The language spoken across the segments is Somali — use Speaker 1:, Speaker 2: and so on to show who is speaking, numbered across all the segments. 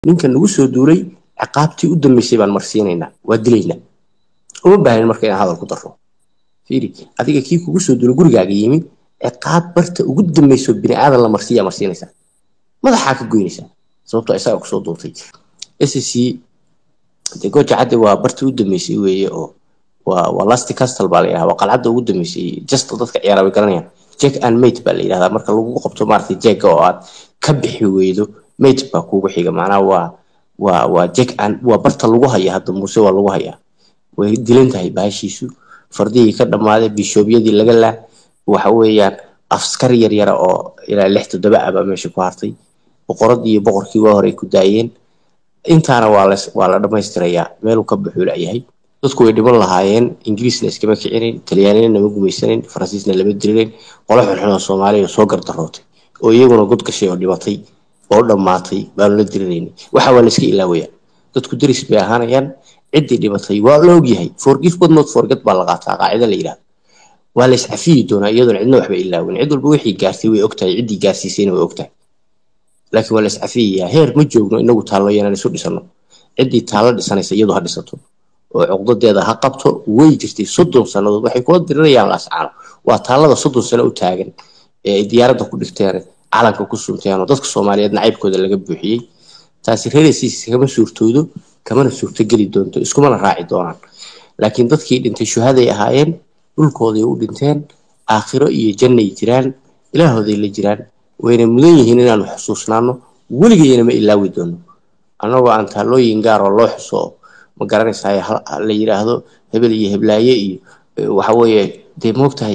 Speaker 1: ninka nagu soo duulay ciqaabtii u dambeysay baan marsiinaynaa waa dilaynaa uma baahnin marka inaan hadal ku darro fiiri adiga kii kugu soo duulay gurigaaga yimi ciqaab barta ugu dambeyso bini aadan la marsiiyaa marsiinaysaa madaxaa ka goynaysaa sababtoo isaga kusoo duultay sc de goja cadde waa bartii u dambeysay weeye oo waa waa lasti castle baa la yidhahdaa waa qalcadda ugu dambeysay jasta dadka ciyaara way garanayaan jack and mate baa la yidhahdaa marka lagu qabto maaragtay jacka oo aad ka bixi weydo mate baa kuugu xiga macnaha waa waa waa jack and waa barta lagu haya hadda muuse waa lagu hayaa way dilan tahay bahashiisu fardihii ka dhammaaday bishoobyadii laga laa waxa weeyaan askar yar yara oo ilaa lix toddoba ah baa meesha ku hartay boqoradii iyo boqorkii waa horey ku daayeen intaana waa la waa la dhammaystirayaa meeluu ka baxuu layahay dadku way dhiman lahaayeen ingiriisna iskama kicinayn talyaanina nama gumaysanayn faransiisna lama dirilayn qolo xunxun oo soomaaliya soo gardarootay oo iyaguna god gashay oo dhimatay oo dhammaatay baanu la dirinaynay waxa waa la iska ilaawaya dadku deris bay ahaanayaan ciddii dhimatay waa la ogyahay forgive but not forget baa la qaataa qaacida la yidhahda waa la iscafiyi doonaa iyadoona cidna waxba ilaawin cid walba wixii gaartay way ogtahay ciddii gaarsiisayna way ogtahay laakiin waa la iscafiyayaa heer ma joogno inagu taallo yanaan isu dhisano ciddii taallo dhisanaysa iyadu ha dhisato oo cuqdadeeda ha qabto way jirtay soddon sannadood waxay kula dirirayaan laascaano waa taallada soddon sano u taagan ee ay diyaaradda ku dhigteen calanka ku sunteen oo dadka soomaaliyeed nacaybkooda laga buuxiyey taasi reeraysiis kama suurtoodo kamana suurtogeli doonto iskumana raaci doonaan laakiin dadkii dhintay shuhaday ahaayeen dhulkooday u dhinteen aakhiro iyo jannay jiraan ilaahooday la jiraan wayna mudan yihiin inaanu xusuusnaano weligayna ma ilaawi doono annagoo aan taallooyin gaar oo loo xuso ma garanaysaa la yidhaahdo hebel iyo heblaaye iyo waxa weeye dee moogtahay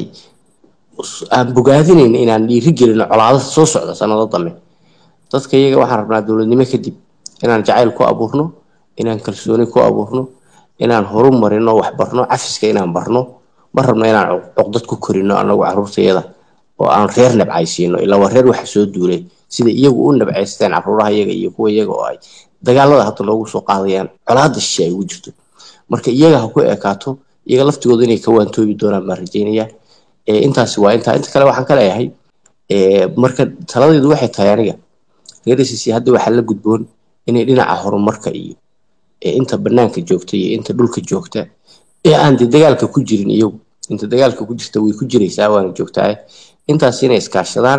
Speaker 1: aan bogaadinayna inaan dhiiri gelino colaado soo socda sanado dambe dadka iyaga waxaan rabnaa dowladnimo kadib inaan jacayl ku abuurno inaan kalsooni ku abuurno inaan horu marino wax barno cafiska inaan barno ma rabno inaan cuqdad ku korino anagu caruurtayada oo aan reer nabcaysiino ilaa waa reer waxa soo duulay sida iyagu u nabcaysteen caruuraha iyaga iyo kuwa iyaga oo ay dagaalada hadda loogu soo qaadayaan colaada shishe ay ugu jirto marka iyaga ha ku ekaato iyaga laftigooda inay ka waantoobi doonaan baan rajaynayaa intaasi waa intaa inta kale waxaan ka leeyahay marka taladeedu waxay tahay aniga reerisiisi hadda waxaa la gudboon inay dhinaca horumarka iyo inta banaanka joogta iyo inta dhulka joogta ee aan de dagaalka ku jirin iyagu inta dagaalka ku jirta way ku jiraysaa waana joogtaa intaas inay iskaashadaan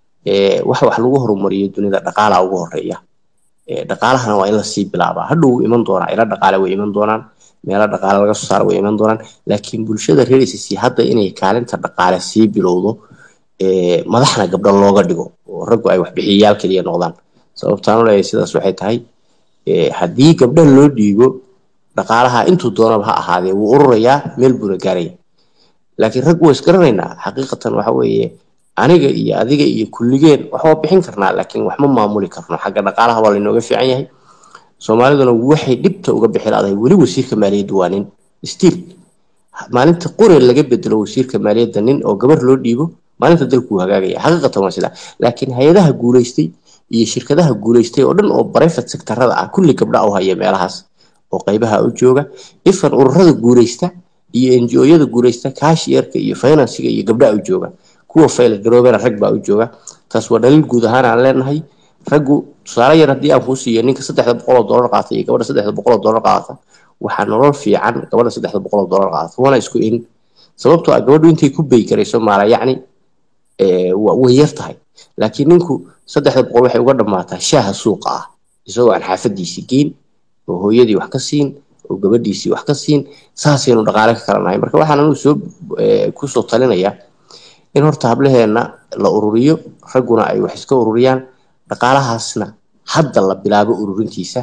Speaker 1: wax wax lagu horumariyo dunida dhaqaalaha ugu horeeya dhaqaalahana waa in lasii bilaabaa hadhow iman doonaa ila dhaqaale way iman doonaan meelo dhaqaale laga soo saara way iman doonaan laakiin bulshada reer sc hadda inay kaalinta dhaqaale sii bilowdo madaxna gabdho looga dhigo oo raggu ay waxbixiyayaal keliya noqdaan sababtaan u leeyahay sidaas waxay tahay haddii gabdha loo dhiibo dhaqaalaha intuu doonaba ha ahaadee wuu ururayaa meel buuna gaaraya laakiin rag waa isgaranaynaa xaqiiqatan waxa weeye aniga iyo adiga iyo kulligeen wax waa bixin karnaa laakiin wax ma maamuli karno xagga dhaqaalaha waa laynooga fiican yahay soomaaliduna waxay dhibta uga bixi laadahay weli wasiirka maaliyadda waa nin stiil maalinta qore laga bedelo wasiirka maaliyadda nin oo gabar loo dhiibo maalinta dalkuu hagaagaya xaqiiqatan waa sidaa laakiin hay-adaha guulaystay iyo shirkadaha guulaystay oo dhan oo private sectorada ah kulli gabdha u haya meelahaas oo qaybaha u jooga ifan ururada guulaysta iyo ngo-yada guulaysta kaashiyarka iyo finansiga iyo gabdhaha u jooga kuwa fayl garoobena rag baa u jooga taas waa dhaliil guud ahaan aan leenahay raggu tusaale yar haddii aan kuu siiyo ninka saddexda boqoloo dollar qaata iyo gabadha saddexda boqoloo dollar qaata waxaa nolol fiican gabadha saddexda boqoloo dollar qaata wana isku in sababtoo ah gabadhu intay ku beyi karayso maala yacni way yar tahay laakiin ninku saddexda boqol waxay uga dhammaataa shaaha suuqa ah isagoo aan xaafadiisii geyn oo hooyadii wax ka siin oo gabadhiisii wax ka siin saasaynu dhaqaale ka kala nahay marka waxaan anigu soo kusoo talinayaa in horta hablaheenna la ururiyo ragguna ay wax iska ururiyaan dhaqaalahaasna hadda la bilaabo ururintiisa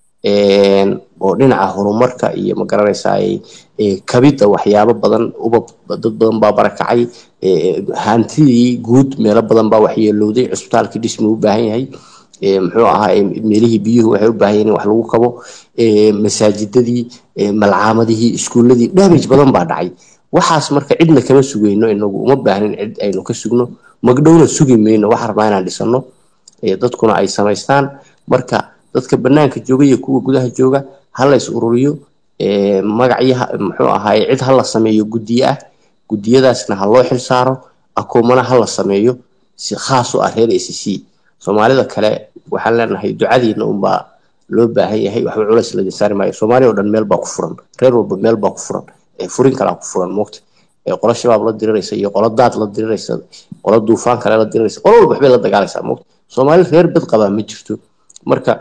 Speaker 1: oo dhinaca horumarka iyo magaranaysaa kabidda waxyaabo badan uba dad badan baa barakacay hantidii guud meelo badan baa waxyeelowday cusbitaalkii dhismi u baahan yahay muxuu ahaa meelihii biyuhu waxay u baahan yihiin wax lagu kabo masaajidadii malcaamadihii iskuuladii damage badan baa dhacay waxaas marka cidna kama sugayno inagu uma baahnin cid aynu ka sugno magdhowna sugi mayno waxaan rabnaa inaan dhisano dadkuna ay samaystaan marka dadka banaanka jooga iyo kuwa gudaha jooga ha la is ururiyo magacyo muxuu ahaay cid ha la sameeyo guddiye ah guddiyadaasna ha loo xil saaro akoomana ha la sameeyo si khaas u ah reer a c c soomaalida kale waxaan leenahay ducadiina unbaa loo baahan yahay waxba culays laga saari maayo soomaaliya oo dhan meel baa ku furan reer walba meel baa ku furan furin kalaa ku furan moogta qolo shabaab la diriraysa iyo qolo daad la diriraysa qolo duufaan kale la diriraysa qolo walba waxbay la dagaalaysaa moogta soomaali reer bad qabaa ma jirto marka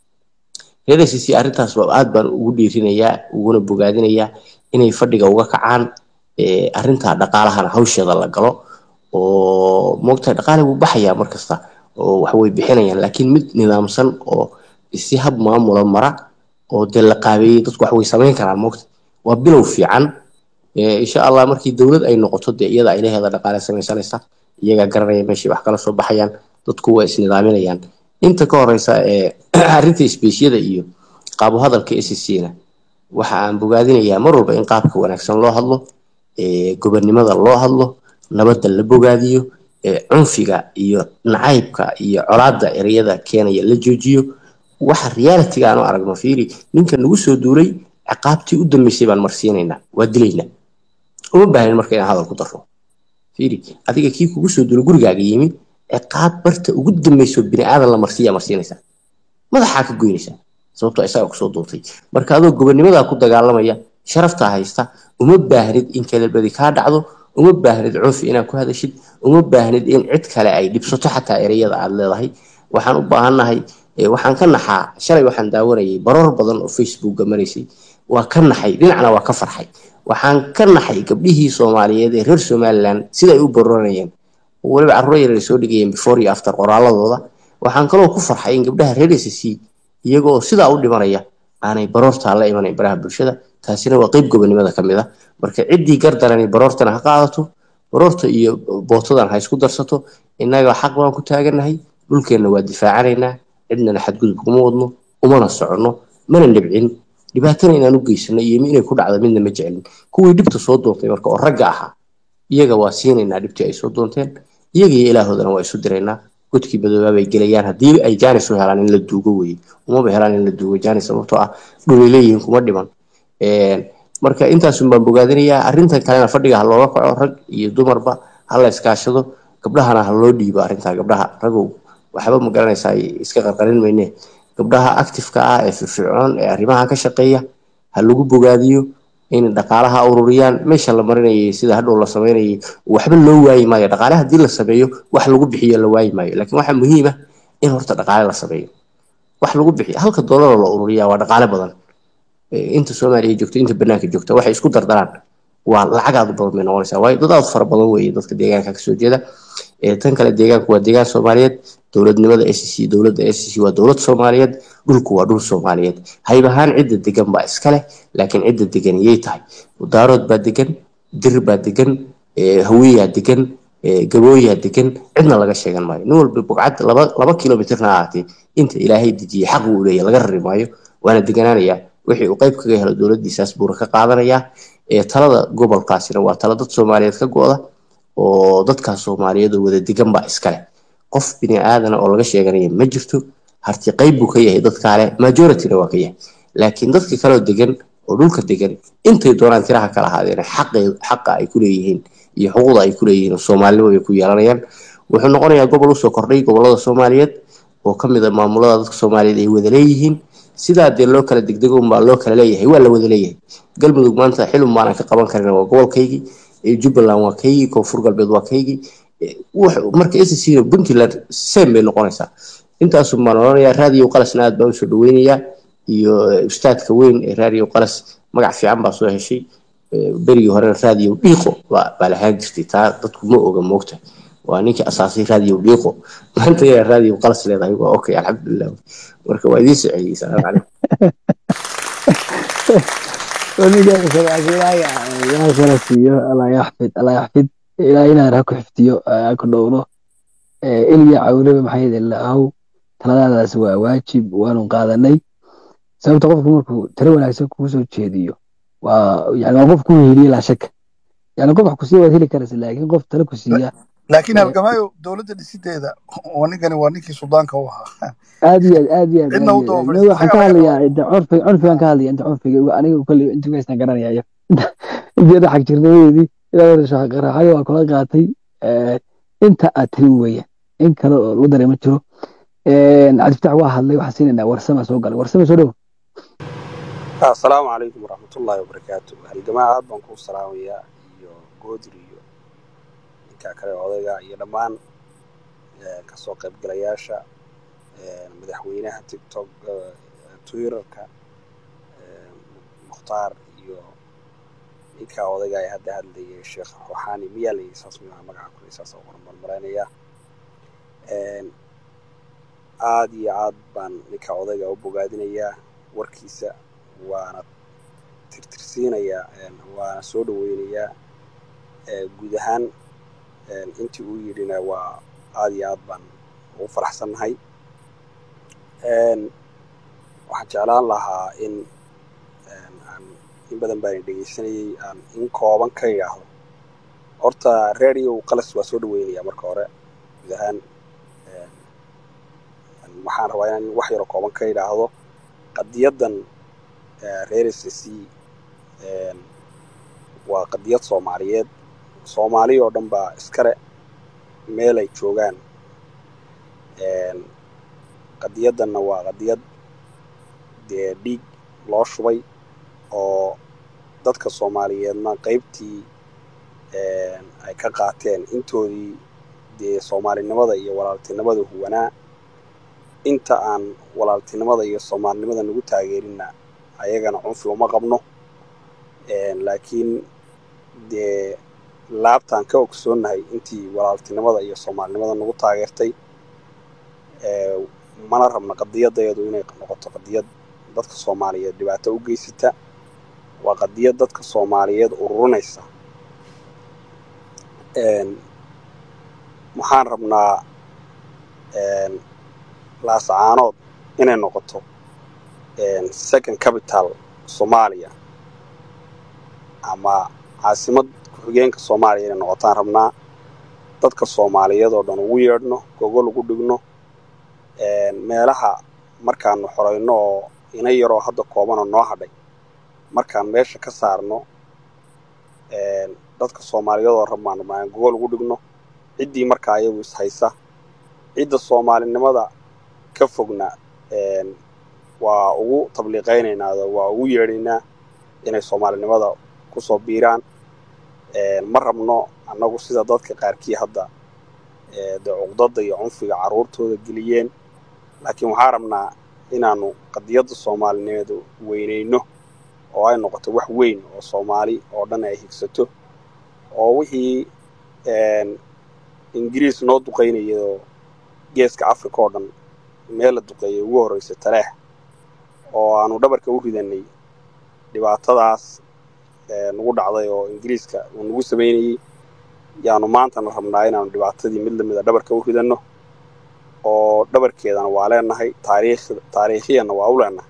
Speaker 1: reer acc arrintaas aad baan ugu dhiirinayaa uguna bogaadinayaa inay fadhiga uga kacaan arrintaa dhaqaalahana hawsheeda la galo oo moogtahay dhaqaale wuu baxayaa markasta oo waxway bixinayaan laakiin mid nidaamsan oo si hab maamula mara oo dee la qaabeeyey dadku waxway samayn karaan moogta waa bilow fiican insha allah markii dowlad ay noqoto dee iyada ay leheeda dhaqaale samaysanaysa iyagaa garanaya meeshay wax kala soo baxayaan dadku waa isnidaaminayaan inta ka horeysa arrinta isbeeshyada iyo qaabo hadalka scna waxa aan bogaadinayaa mar walba in qaabka wanaagsan loo hadlo gobonnimada loo hadlo nabadda la bogaadiyo cunfiga iyo nacaybka iyo colaadda ereyada keenaya la joojiyo waxa realitiga aanu aragno fiiri ninka nagu soo duulay ciqaabtii u dambeysay baan marsiinaynaa waa dilaynaa uma baahnin marka inaan hadal ku darro fiiri adiga kii kugu soo duulay gurigaaga yimi ciqaab barta ugu dambayso bini aadan la marsiiya marsiinaysaa madaxaa ka goynaysaa sababtoo isaga kusoo duultay marka adoo gobonnimadaa ku dagaalamaya sharaftaa haysta uma baahnid in kalabadi kaa dhacdo uma baahnid cunfi inaad ku hadashid uma baahnid in cid kale ay dhibsato xataa ereyada aad leedahay waxaan u baahannahay waxaan ka naxaa shalay waxaan daawanayay baroor badan oo facebookga maraysay waa ka naxay dhinacna waa ka farxay waxaan ka naxay gabdhihii soomaaliyeed ee reer somalilan siday u baroranayeen oo weliba carruur yar ay soo dhigayeen before iyo after qoraaladooda waxaan kaloo ku farxay in gabdhaha reer sc iyagoo sidaa u dhimanaya aanay baroortaa la imanayn baraha bulshada taasina waa qeyb gobonnimada ka mid a marka ciddii gardarani baroortana ha qaadato baroorta iyo bootadan ha isku darsato innaga xaq baan ku taaganahay dhulkeenna waa difaacanaynaa cidnana xadgudub kuma wadno umana soconno mana dhibcin dhibaatana inaan u geysano iyo inay ku dhacdo midna ma jecelin kuwii dhibta soo doontay marka oo ragga ahaa iyaga waa siinaynaa dhibtii ay soo doonteen iyaga iyo ilaahoodana waa isu diraynaa godkii madoobaa bay gelayaan haddii ay jaanis u helaan in la duugo weye umaba helaan in la duugo jaanis sababtoo ah dhulay leeyihiin kuma dhiman marka intaasun baan bogaadinayaa arrintan kalena fadhiga ha looga kaco rag iyo dumarba ha la iskaashado gabdhahana ha loo dhiibo arrintaa gabdhaha ragow waxba ma garanaysaa iska qarqarin mayne gabdhaha actifeka ah ee firfircoon ee arrimaha ka shaqeeya ha lagu bogaadiyo in dhaqaalaha ururiyaan meesha la marinayay sida hadhow la samaynayay waxba loo waayi maayo dhaqaale haddii la sameeyo wax lagu bixiyo la waayi maayo laakiin waxaa muhiim ah in horta dhaqaale la sameeyo wax lagu bixiyo halka doolaroo la ururiyaa waa dhaqaale badan inta soomaaliya joogto inta banaanka joogta waxay isku dardaraan waa lacag aad u badan bay noqonaysaa waayo dad aad fara badan weeye dadka deegaanka kasoo jeeda tan kale deegaanku waa deegaan soomaaliyeed dowladnimada s c dowladda s c waa dowlad soomaaliyeed dhulku waa dhul soomaaliyeed hayb ahaan cidda degan baa iska leh laakiin cidda degan yay tahay daarood baa degan dir baa degan hawiyaa degan gabooyaa degan cidna laga sheegan maayo nin walba bugcad laba laba kilomitirna ahaatee inta ilaahay dejiyey xaq uu leeyahy laga rari maayo waana deganaanayaa wixii uu qayb kaga helo dowladdiisaas buuna ka qaadanayaa talada gobolkaasina waa tala dad soomaaliyeed ka go-da oo dadkaas soomaaliyeed oo wada degan baa iskale qof bini aadana oo laga sheeganaya ma jirto harti qayb buu ka yahay dadkaale majorityna waa ka yahay laakiin dadka kaleo degan oo dhulka degan intay doonaan tiraha kala ahaadeen xaqa ay ku leeyihiin iyo xuquuqda ay ku leeyihiin soomaalinimo bay ku yeelanayaan wuxuu noqonayaa gobol usoo kordhay gobolada soomaaliyeed oo ka mid a maamulada dadka soomaaliyeed ay wada leeyihiin sidaa dee loo kala degdego unbaa loo kala leeyahay waa la wada leeyahay galmudug maanta xilun baanan ka qaban karin waa gobolkaygii jubbaland waa kaygii koonfur galbeed waa kaygii marka sc puntland sem bay noqonaysaa intaasun baan odhanayaa raadiyo qalasna aad baan usoo dhaweynayaa iyo ustaadka weyn ee raadiyo qalas magac fiican baa soo heshay berigii horena raadiyo dhiiqo baa lahaan jirtay taa dadku ma oga moogta waa ninkii asaasay raadiyo dhiiqo maanta yaa raadiyo qalas leedahay waa okay alxamdulilah marka waa idiin soceyey salaamu calaykum
Speaker 2: kala siiyo allah yaxfid allah yaxfid ilaa inaan ha ku xifdiyo ha ku dhowro ilya cawlaba maxay ilaahow taladaadaas waa waajib waanu qaadanay sababta qofku markuu talo wanaagsan kugu soo jeediyo waa yani waa qof ku heliye laa shaka yani qof wax ku siiya waad heli karaysa laakiin qof talo ku siiya
Speaker 3: laakiin halgamaayo dowladda dhisideeda oo ninkani waa ninkii sudaanka u ahaa
Speaker 2: aad iyo aad aad iyo aad
Speaker 3: cidna u daba
Speaker 2: waxaan ka hadlayaa inta curfi curfigan ka hadlaya inta curfiga aniga kolley inta weystan garanayayo intii xag jirnimadeedii ilaa shaqaraxayo waa kula qaatay inta aad tiri weeyaan in kale oo lagu daray ma jiro cabdifatax waa hadlay waxaan siinaynaa warsama soo galay warsama soo dhow
Speaker 4: asalaamu calaykum waraxmatullaahi wabarakaatu halgamaa aad baan kuu salaamayaa iyo goodir iyo ninkaa kale odayga iyo dhammaan kasoo qaybgalayaasha madaxweynaha tiktok twitterka mukhtaar iyo ninkaa odayga ee hadda hadlayay sheekh ruxaani miyaa layii saas maa magaca kule saasa uqoran baan malaynayaa aad iyo aad baan ninkaa odayga u bogaadinayaa warkiisa waana tirtirsiinayaa waana soo dhaweynayaa guud ahaan intii uu yidhina waa aad iyo aad baan ugu faraxsannahay waxaan jeclaan lahaa in aan in badan baan dhegaysanayay aan in kooban ka idhaahdo horta radio qalas waa soo dhaweynayaa marka hore guud ahaan waxaan rabaa inaan wax yaro kooban ka idhaahdo qadiyaddan reer s c waa qadiyad soomaaliyeed soomaali oo dhan baa iskale meel ay joogaan qadiyaddanna waa qadiyad dee dhiig loo shubay oo dadka soomaaliyeedna qaybtii ay ka qaateen intoodii dee soomaalinimada iyo walaaltinimada huwanaa inta aan walaaltinimada iyo soomaalinimada nagu taageerinna ayagana cunfi uma qabno laakiin dee laabtaan ka ogsoonnahay intii walaaltinimada iyo soomaalinimada nagu taageertay mana rabna qadiyadayadu inay noqoto qadiyad dadka soomaaliyeed dhibaato u geysata waa qadiyad dadka soomaaliyeed ururinaysa waxaan rabnaa laasacaanood inay noqoto second capital soomaaliya ama caasimad ku-xigeenka soomaaliya inay noqotaan rabnaa dadka soomaaliyeed oo dhan ugu yeedhno gogol ugu dhigno meelaha markaanu xorayno oo ina yaroo hadda koobanoo noo hadhay markaan meesha ka saarno dadka soomaaliyeed oo rabaan rabnaa gogol ugu dhigno ciddii markaa iyagu ishaysa cidda soomaalinimada ka fogna waa ugu tabliiqaynaynaa waa ugu yeedhaynaa inay soomaalinimada kusoo biiraan ma rabno annagu sida dadka qaarkii hadda dee cuqdada iyo cunfiga carruurtooda geliyeen laakiin waxaa rabnaa inaanu qadiyadda soomaalinimeed weynayno oo ay noqoto wax weyn oo soomaali oo dhan ay higsato oo wixii ingiriis noo duqaynayao geeska africa oo dhan meel la duqeeyay ugu horreysa taleex oo aanu dhabarka u ridanay dhibaatadaas nagu dhacday oo ingiriiska uu nagu samaynayey yaanu maantana rabnaa inaanu dhibaatadii mid lamida dhabarka u ridanno oo dhabarkeedana waa leenahay taariikh taariikhiyanna waa u leenahay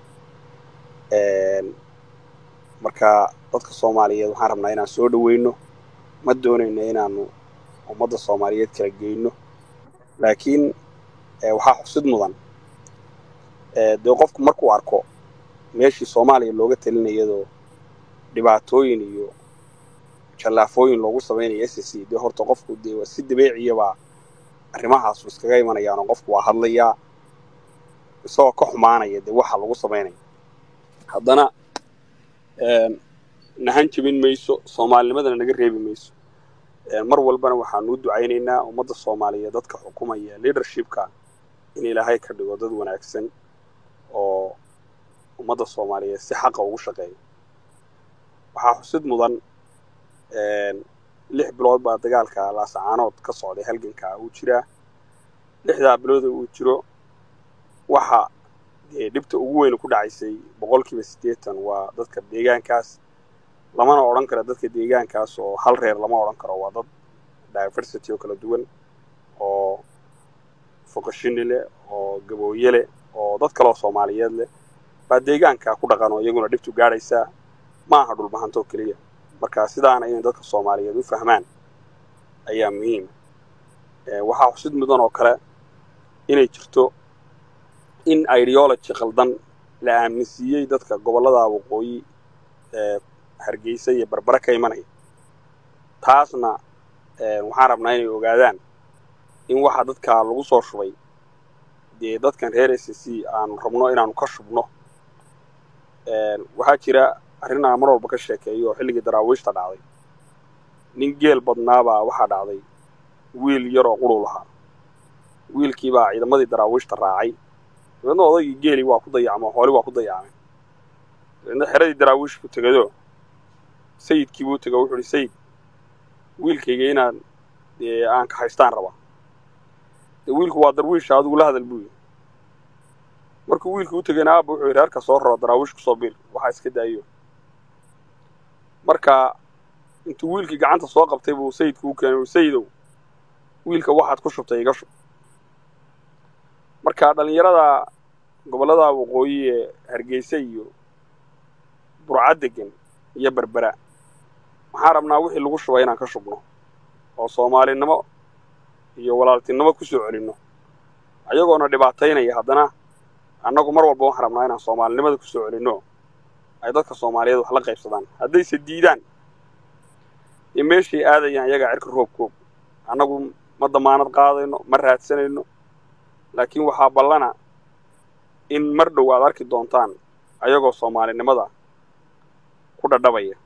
Speaker 4: marka dadka soomaaliyeed waxaan rabnaa inaan soo dhaweyno ma doonayno inaanu ummadda soomaaliyeed kala geyno laakiin waxaa xusid mudan dee qofku markuu arko meeshii soomaaliya looga talinayadoo dhibaatooyin iyo jallaafooyin loogu samaynayo s c dee horta qofku dee si dabeeciyabaa arrimahaasu iskaga imanayaanoo qofku waa hadlayaa isagoo ka xumaanaya dee waxa lagu samaynaya haddana nahan jebin mayso soomaalinimadana naga reebi mayso mar walbana waxaanu u ducaynaynaa ummadda soomaaliyeed dadka xukumaya leadershipka in ilaahay ka dhigo dad wanaagsan oo ummadda soomaaliyeed si xaqa ugu shaqeeya waxaa xusid mudan lix bilood baa dagaalka laasacaanood ka socday halganka uu jiraa lixdaa bilooda uu jiro waxa dee dhibta ugu weyn ku dhacaysay boqolkiiba siddeetan waa dadka deegaankaas lamana odhan karo dadka deegaankaas oo hal reer lama odhan karo waa dad diversity oo kala duwan oo foqashini leh oo gabooye leh oo dad kaleoo soomaaliyeed leh baa deegaanka ku dhaqan oo iyaguna dhibtu gaadhaysaa ma aha dhulbahantoo keliya marka sidaana inay dadka soomaaliyeed u fahmaan ayaa muhiima waxaa xusid mudan oo kale inay jirto in ideology qaldan la aaminsiiyey dadka gobollada waqooyi ee hargeysa iyo barbare ka imanaya taasna waxaan rabnaa inay ogaadaan in waxa dadka lagu soo shubay dee dadkan reer s c aanu rabno inaanu ka shubno waxaa jira arrin aan mar walba ka sheekeeyo oo xilligii daraawiishta dhacday nin geel badnaabaa waxaa dhacday wiil yaroo quruu lahaa wiilkiibaa ciidamadii daraawiishta raacay dabeedna odaygii geeli waa ku dayacmo hooli waa ku dayacmay dabeedna xeradii daraawiishku tegado sayidkii buu tego wuxuu ihi sayid wiilkayga inaan dee aan ka haystaan rabaa dee wiilku waa darwiisha adigu la hadal buu yidhi markuu wiilkii u tegayna aabba wuxuu yidhi harka soo raro daraawiish ku soo biir waxaa iska daayo marka intuu wiilkii gacanta soo qabtay buu sayidku u keenay sayidow wiilka waxaad ku shubtay iga shub marka dhallinyarada gobollada waqooyi ee hargeysa iyo burcad degan iyo berbera waxaan rabnaa wixii lagu shubay inaan ka shubno oo soomaalinimo iyo walaaltinimo ku soo celinno ayagoona dhibaataynaya haddana annagu mar walba waxaan rabnaa inaan soomaalinimada ku soo celinno ay dadka soomaaliyeed wax la qaybsadaan haddayse diidaan iyo meeshay aadayaan iyagaa cirka roobkoog annagu ma damaanad qaadayno ma raadsanayno laakiin waxaa ballana in mar dhow aad arki doontaan ayagoo soomaalinimada ku dhadhabaya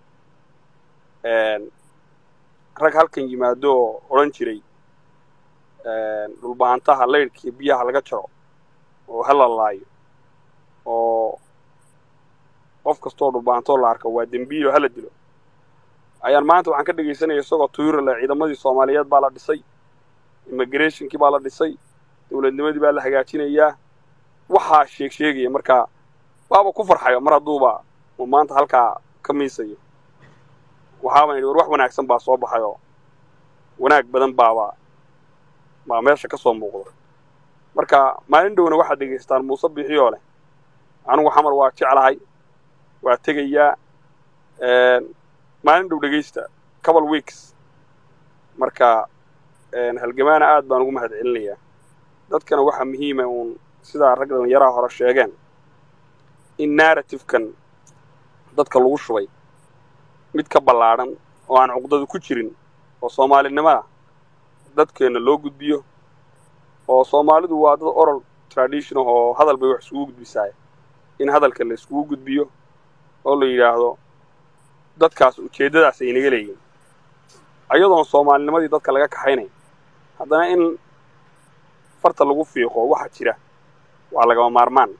Speaker 4: rag halkan yimaado oo odhan jiray dhulbahantaha laydhkiiyo biyaha laga jaro oo ha la laayo oo qof kastoo dhulbahantoo la arko waa dembiilo hala dilo ayaan maanta waxaan ka dhegaysanaya isagoo tuyura leh ciidamadii soomaaliyeed baa la dhisay immigrationkii baa la dhisay dowladnimadii baa la hagaajinayaa waxaa sheeg sheegaya marka waaba ku farxayo mar hadduuba uu maanta halkaa ka miisayo waxaaban idhi war wax wanaagsan baa soo baxayoo wanaag badan baaba baa meesha ka soo muuqda marka maalin dhowna waxaad dhegaystaan muuse bixiyoo leh anugu xamar waa jeclahay waa tegayaa maalin dhow dhegaysta couple weeks marka halgamaana aad baan ugu mahad celinayaa dadkana waxaa muhiima uun sidaa rag dhallinyaraha hore sheegeen in narratifekan dadka lagu shubay mid ka ballaadhan oo aan cuqdadu ku jirin oo soomaalinimada dadkeenna loo gudbiyo oo soomaalidu waa dad oral tradition oo hadal bay wax iskugu gudbisaay in hadalka la iskugu gudbiyo oo la yidhaahdo dadkaas ujeeddadaas ay naga leeyihin ayadoon soomaalinimadii dadka laga kaxaynay haddana in farta lagu fiiqo waxa jira waa lagama maarmaan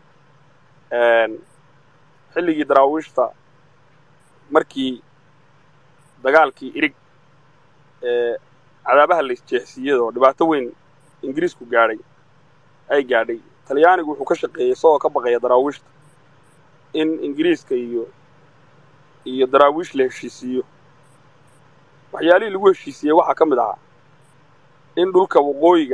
Speaker 4: xilligii daraawiishta markii dagaalkii irig ee cadaabaha la isjeexsiiyada oo dhibaato weyn ingiriisku gaadhay ay gaadhay talyaanigu wuxuu ka shaqeeyey isagoo ka baqaya daraawiishta in ingiriiska iyo iyo daraawiish la heshiisiiyo waxyaalihii lagu heshiisiiyey waxaa ka mid ahaa in dhulka waqooyiga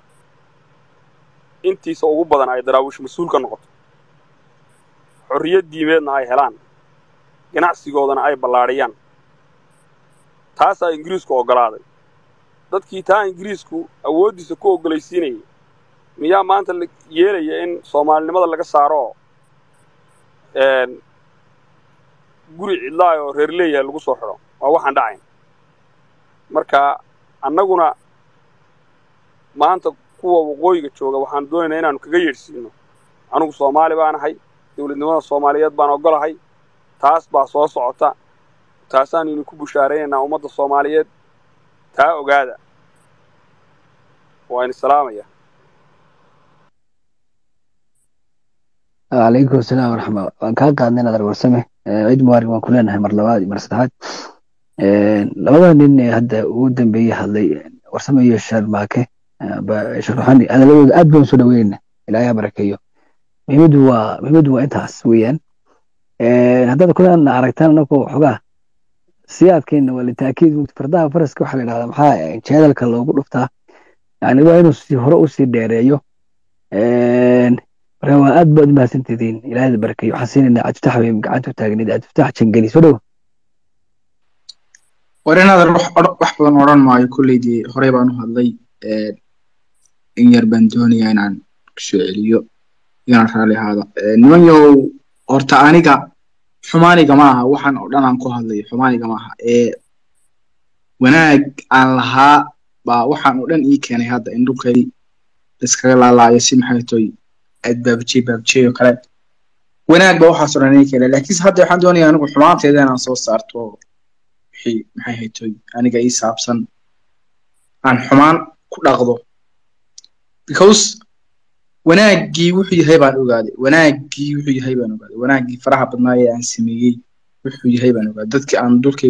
Speaker 4: intiisa ugu badan ay daraawiish mas-uul ka noqoto xorriyad diimeedna ay helaan ganacsigoodana ay ballaadhiyaan taasaa ingiriisku oggolaaday dadkii taa ingiriisku awooddiisa ku oggolaysiinayay miyaa maanta la yeelaya in soomaalinimada laga saaro oo guri cidlaay oo reer leeyahay lagu soo xidho waa waxaan dhacayn marka annaguna maanta kuwa waqooyiga jooga waxaan doonaynaa inaanu kaga yeedhsiino anugu soomaali baan ahay dowladnimada soomaaliyeed baan oggolahay taas baa soo socota taasaanu idinku bushaaraynaynaa ummadda soomaaliyeed taa ogaada waa in salaamaya
Speaker 2: calaykum asalaam waraxma waan kaa qaadnay nadar warsame ciid mubaarag waan ku leenahay mar labaad iyo mar saddexaad labada nin ee hadda ugu dambeeyey hadlay warsame iyo sharmaake sharxani hadaladooda aad baan usoo dhaweynayna ilaahay ha barakeeyo muhiimadu waa muhiimadu waa intaas weeyaan haddaad kulan aragtaan anakoo xogaa siyaadkeena waa litaakiid fardaha faraska waxaa la yidhahdaa maxaa jeedalka loogu dhuftaa yani waa inuu si hore usii dheereeyo marka waa aad baad umahadsantidiin ilaahay barakeeyo waxaan siinaynaa cabdifatax weyn gacanta u taagnid cabdifatax jangeli soo dhow
Speaker 5: war inaadan wax badan odhan maayo kolleydii horey baan u hadlay in yar baan doonayaa inaan kusoo celiyo inaan raali ahaada niman yahow horta aniga xumaaniga ma aha waxaan oo dhan aan ku hadlayo xumaaniga ma aha ee wanaag aan lahaa baa waxaan oo dhan ii keenay hadda in dhulkay iskaga laalaayo si maxay toy aad baabajey baabajey oo kale wanaag ba waxaas oo dhan inay keenay laakiinse hadda waxaan doonayaa anigu xumaanteeda inaan soo saarto wixii maxay haytoy aniga ii saabsan aan xumaan ku dhaqdo because wanaaggii wuxuu yahay baan ogaaday wanaaggii wuxuu yahay baan ogaaday wanaaggii faraha badnaa ee aan sameeyey wuxuu yahay baan ogaaday dadkii aan dulkay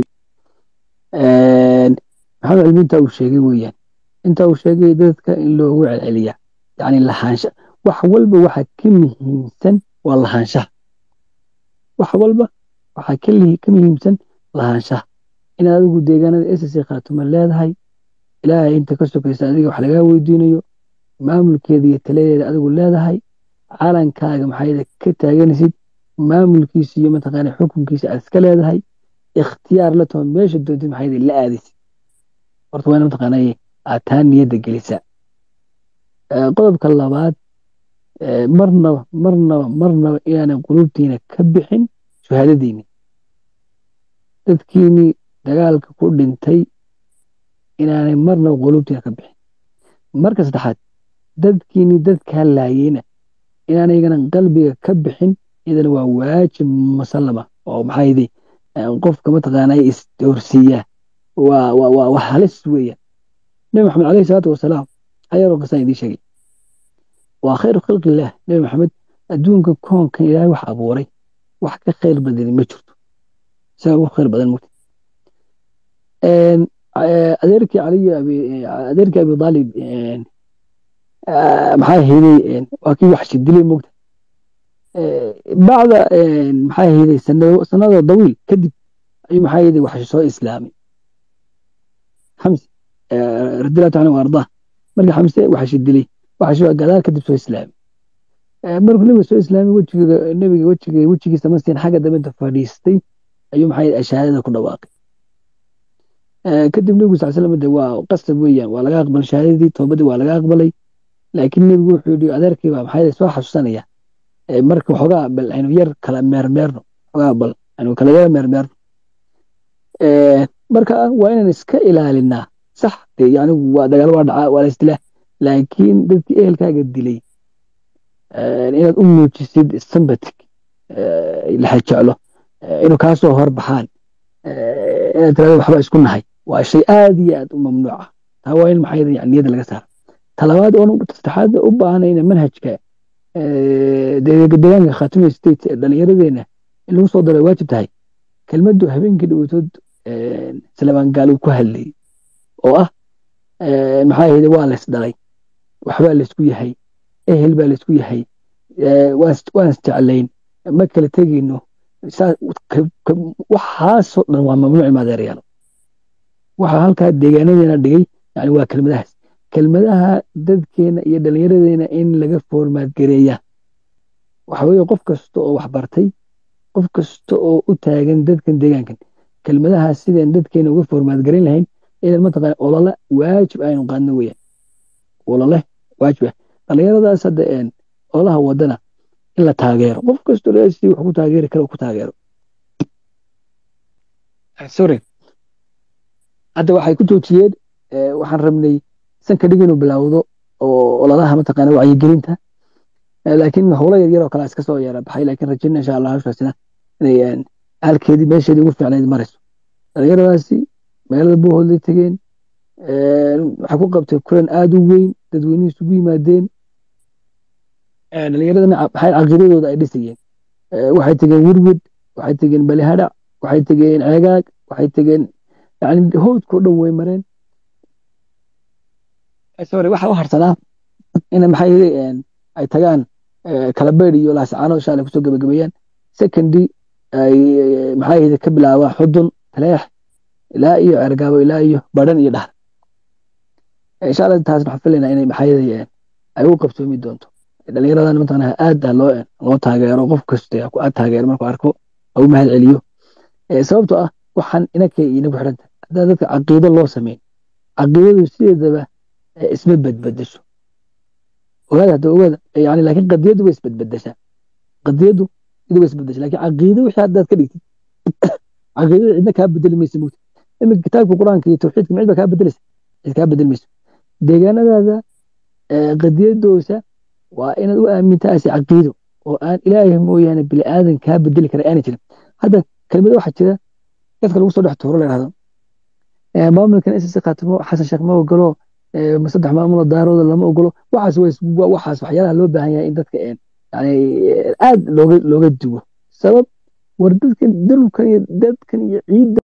Speaker 2: maxamed cilmi intaa uu sheegay weeyaan intaa uu sheegay dadka in loogu celceliya yani lahaansha wax walba waxa ka muhiimsan waa lahaanshaha wax walba waxaa ka li- ka muhiimsan lahaanshaha in adigu deegaanada ss khaatuma leedahay ilaahay inta ka sokaysa adiga wax lagaa weydiinayo maamulkeeda iyo taladeeda adigu leedahay calankaaga maxayda ka taaganaysid maamulkiisa iyo mataqaana xukunkiisa aad iska leedahay ikhtiyaar la taho meesha doontid maxayda la aadaysid horta waa ina mataqaana aad taa niyadda gelisa Eh, qodobka labaad eh, marnaba marnaba marnaba inaanan qulubtiina ka bixin shahaadadiini dadkiini dagaalka ku dhintay inaanay marnaba qulubtiina ka bixin marka saddexaad dadkiini dadkaa laayeyna inaanaygana qalbiga ka bixin iyadana waa waajib musallama oo maxaa yidhi qofka mataqaanaa isdoorsiiya waa waa waa waa halis weeyaan nabi maxamed calayhi salaatu wasalaam ayaroo qisaan idiin sheegay waa khayru khalqillaah nabi maxamed adduunka koonkan ilaahay wax abuuray wax ka khayr badani ma jirto isaga ugu khayr badan mugta adeerkii caliy adeerkii abi aalib maxaa hayday waa kii wax shidilay mugta bacda maxaa hayday sanado dawiil kadib ayuu maxaa hayday wax soo islaamay xamse radiallahu taala anhu ardaa markii xamse wax shidilay wax gadaal kadib soo islaamay markuu nabiga soo islaamay wejiga nabiga wejiga wejigiisa mastiin xagga dambe inta fadhiistay ayuu maxaa hayday ashahaadada ku dhawaaqay kadib nebigu sal slam de waa qasab weeyaan waa laga aqbalay shahaadadii toobadii waa laga aqbalay laakiin nebigu wuxuu yidhi adeerkii baa maxaa soo xasuusanaya marka waxoogaa bal aynu yar kala meermeerno waxoogaa bal aynu kala yar meermeerno marka waa inaan iska ilaalinaa sax dee yani waa dagaal waa dhacaa waa la isdilaa laakiin dadkii ehelkaaga dilay inaad u muujisid sambatig laxa jeclo inuu kaasoo horbaxaan inaad tirahdo waxba isku nahay waa shay aad iyo aad u mamnuuca taa waa in maxaa yani niyadda laga saaro talabaad oon saddexaad u baahanayna manhajka deegaanka khaatimiya state ee dhallinyaradeena in lagu soo daro waajib tahay kelmaddu habeenkii dhawatood salamaan gaal uu ku hadlayay oo ah maxaa yidhi waa lays dhalay waxbaa laysku yahay ehel baa laysku yahay waan isjeclayn ma kala tegayno waxaasoo dhan waa mamnuuc maadeerayaal waxa halkaa deegaanadeena dhigay yani waa kelmadahaas kelmadaha dadkeena iyo dhallinyaradeena in laga foormaad gareeya waxa weeye qof kasta oo wax bartay qof kasta oo u taagan dadkan deegaankan kelmadahaas sidaan dadkeena uga foormaad garan lahayn idan mataqaana olole waajib aynu qaadno weeyaan olole waajib ah dhallinyaradaas hadda ololaha wadana in la taageero qof kastoo si wax ku taageeri kara ku taageero sorry hadda waxay ku joojiyeen waxaan rabnay sanka dhig inuu bilaawdo oo ololaha mataqaana wacyigelinta laakiin howlo yaryar oo kale iska soo yeera baxay laakiin rajayna insha allah hawshaasina inay halkeedii meesheedii ugu fiicnayd marayso dhallinyaradaasi magaalada buuhoodlay tegeen waxay ku qabtay kulan aad u weyn dadweynuhu isugu yimaadeen dhallinyaradana maxay caqiidadooda ay dhisayeen waxay tegeen wirwid waxay tegeen balihadhac waxay tegeen ceegaag waxay tegeen yani howdkao dhan way mareen sorry waxa u harsanaa in maxay ay tagaan kalabeyd iyo laascaano insha allah kusoo gabagabeeyaan secondly ay maxaa yidhi ka bilaabaa xudun taleex ilaa iyo cergaabo ilaa iyo badhan iyo dhahar insha allah taas waxaan filaynaa inay maxaa yidhi ay u qabsoomi doonto dhallinyaradan mataqaana aad loo loo taageero qof kasta aad taageero markuu arko u mahad celiyo sababtoo ah waxaan inaka inagu xidhanta haddaa dadka caqiido loo sameyn caqiidadu sideedaba isma badbedesho ogaada hadda ogaada yani laakiin qadiyadu way isbadbedeshaa qadiyadu iyadu way isbedeshaa laakiin caqiido wixii haddaad ka dhigtid caqiidada cidna kaa bedeli maysa mugta iminka kitaabka qur-aanka iyo tawxiidka micid baa kaa bedelaysa cid kaa bedeli mayso deegaanadaada qadiyadoosa waa inaad u aamintaasi caqiido oo aan ilaahay mooyaane bini aadan kaa bedeli kara aanay jirin hadda kelmada waxaa jira dadka lagu soo dhex tuuro la yidhahdo maamulkan ss khaatimo xasan sheekh ma ogolo saddex maamulo daarooda lama ogolo waxaas waxaas waxyaalaha loo baahan yahay in dadka yani aad looga looga duwo sabab war dadkan dalkan iyo dadkan iyo ciidda